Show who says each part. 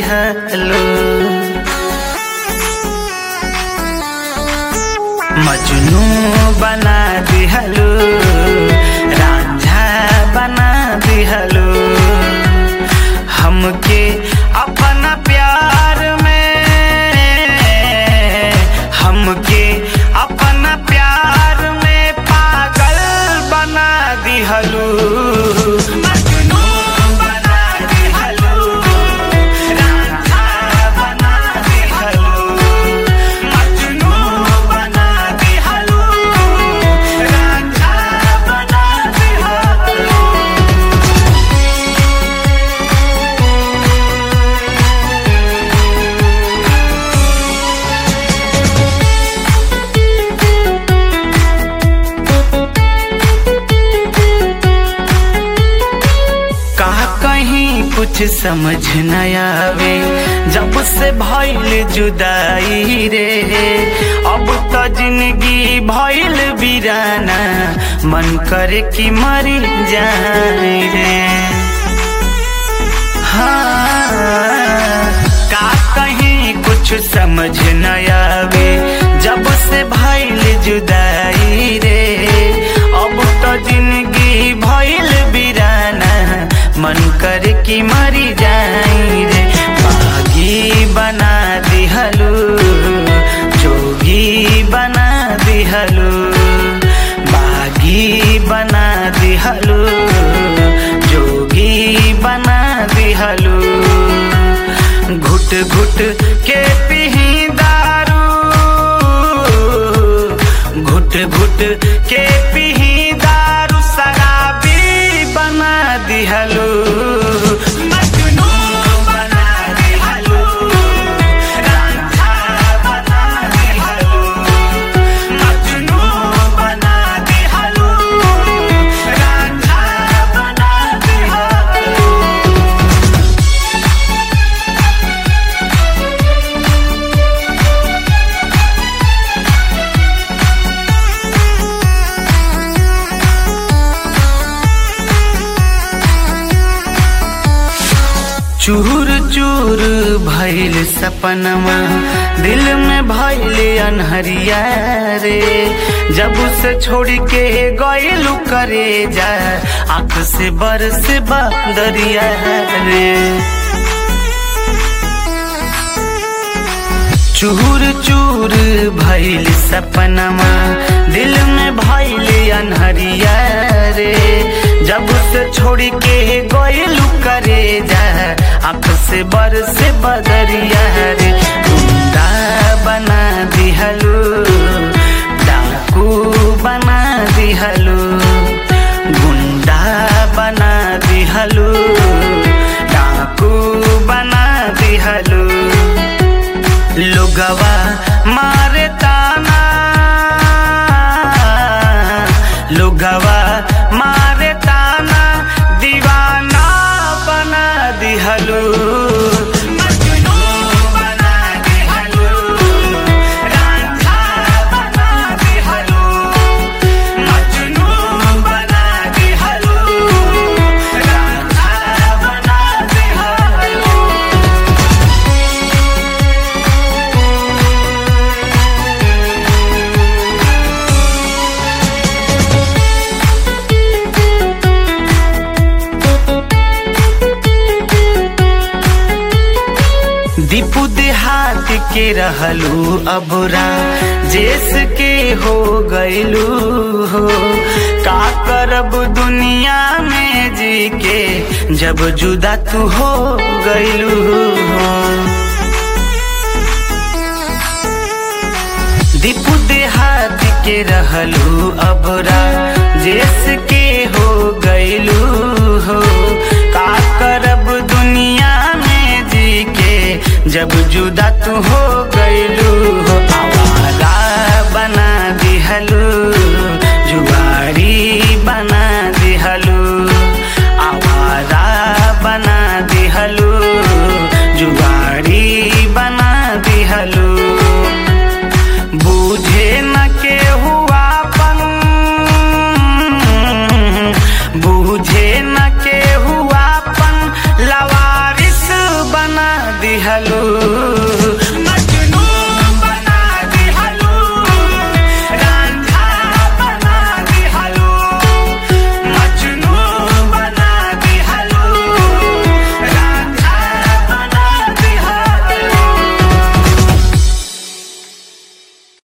Speaker 1: दिहलो मजनू बना दिहलो रांझा बना दिहलो हमके अपना प्यार में हमके अपना प्यार में पागल बना दिहलो मजनू बना दिहलो रांझा बना दिहलो मजनू बना दिहलो रांझा बना दिहलो का कहीं कुछ समझ न आवे जब से भइल जुदाई रे अब तो जिंदगी भइल बिराना मन करे कि मरी जाए रे हाँ का कहीं कुछ समझ न आवे जब से भइल जुदाई रे अब तो जिंदगी भइल बिराना मन कर कि मरी जाई रे बागी बना दिहलू जोगी बना दिहलू बागी बना दिहलू जोगी बना दिहलू घुट घुट के पिही दारू घुट घुट के पिही दारू शराबी बना दिहलो मजनू बना दिहलो रांझा बना दिहलो मजनू बना दिहलो रांझा बना दिहलो चूर चूर भइल सपनमा दिल में भइल अनहरिया रे जब से छोड़ के गइलू करे जा आंख से बरस बदरिया रे चूर चूर भइल सपनमा दिल में भइल अनहरिया रे जब से छोड़ के गइलू करे जा आंख से बरस बदरिया रे गुंडा बना दिहलू डाकू बना दिहलू गुंडा बना दिहलू डाकू बना दिहलू लुगवा मारे ताना लुगवा मारे ताना दीवाना बना दिहलू मजनू बना दिहलू रांझा बना दिहलू मजनू बना दिहलू रांझा बना दिहलू दीपू देहात के रहलू अबरा जेस के हो गइलू हो का करब दुनिया में जी के जब जुदा तू हो गइलू हो दीपू देहात के रहलू अबरा जेस के हो गइलू हो का करब दुनिया में जी के जब जुदा तू हो गइलू